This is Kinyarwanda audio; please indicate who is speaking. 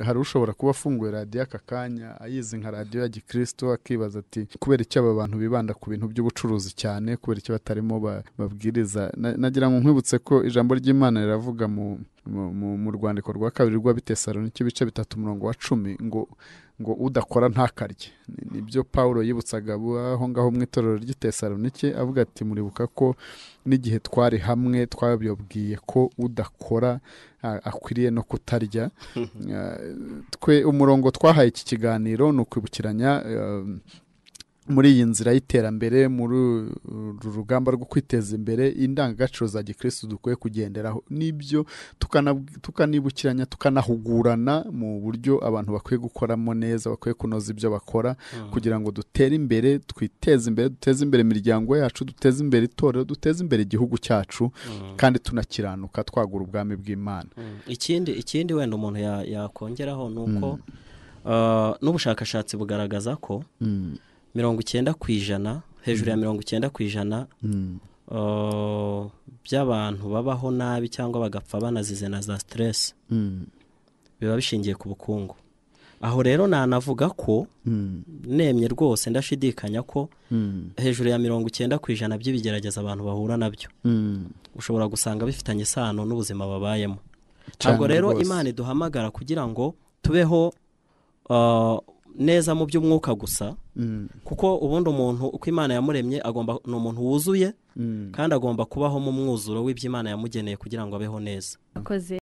Speaker 1: hari ushobora kuba afunguye radiyo aka kanya ayizi nka radiyo ya gikristo akibaza ati kubera iki aba bantu bibanda ku bintu by'ubucuruzi cyane kubera iki batarimo ba- babwiriza Na- nagira ngo nkwibutse ko ijambo ry'imana riravuga mu mu- mu- mu rwandiko rwa kabiri rw'abitesalonike ibice bitatu umurongo wa cumi ngo ngo udakora ntakarye Ni- nibyo pawulo yibutsaga abo aho ngaho mu itorero ry'itesalonike avuga ati muribuka ko n'igihe twari hamwe twababwiye ko udakora a- akwiriye no kutarya Eh, twe umurongo twahaye iki kiganiro ni ukwibukiranya eh, muri iyi nzira y'iterambere muri uru rugamba rwo kwiteza imbere indangagaciro za gikirisitu dukwiye kugenderaho n'ibyo tukanab- tukanibukiranya tukanahugurana mu buryo abantu bakwiye gukoramo neza bakwiye kunoza ibyo bakora kugira ngo dutere imbere twiteze imbere duteze imbere imiryango yacu duteze imbere itorero duteze imbere igihugu cyacu kandi tunakiranuka twagura ubwami bw'imana
Speaker 2: Mm. ikindi ikindi wenda umuntu ya- yakongeraho ni uko ah, n'ubushakashatsi bugaragaza ko
Speaker 1: Mm,
Speaker 2: mirongo icyenda ku ijana hejuru ya mirongo icyenda ku ijana
Speaker 1: mm,
Speaker 2: ah, by'abantu babaho nabi cyangwa bagapfa banazize na za siteresi
Speaker 1: mm,
Speaker 2: biba bishingiye ku bukungu aho rero nanavuga ko
Speaker 1: mm,
Speaker 2: nemye rwose ndashidikanya ko
Speaker 1: mm,
Speaker 2: hejuru ya mirongo icyenda ku ijana by'ibigerageza abantu bahura nabyo
Speaker 1: mm.
Speaker 2: ushobora gusanga bifitanye isano n'ubuzima babayemo
Speaker 1: Cyane
Speaker 2: ntabwo rero
Speaker 1: rwose.
Speaker 2: imana iduhamagara kugira ngo tubeho ah, neza mu by'umwuka gusa
Speaker 1: Mm,
Speaker 2: kuko ubundi umuntu uko imana yamuremye agomba ni umuntu wuzuye
Speaker 1: mm.
Speaker 2: kandi agomba kubaho mu mwuzuro w'ibyo imana yamugeneye kugira ngo abeho neza
Speaker 3: akoze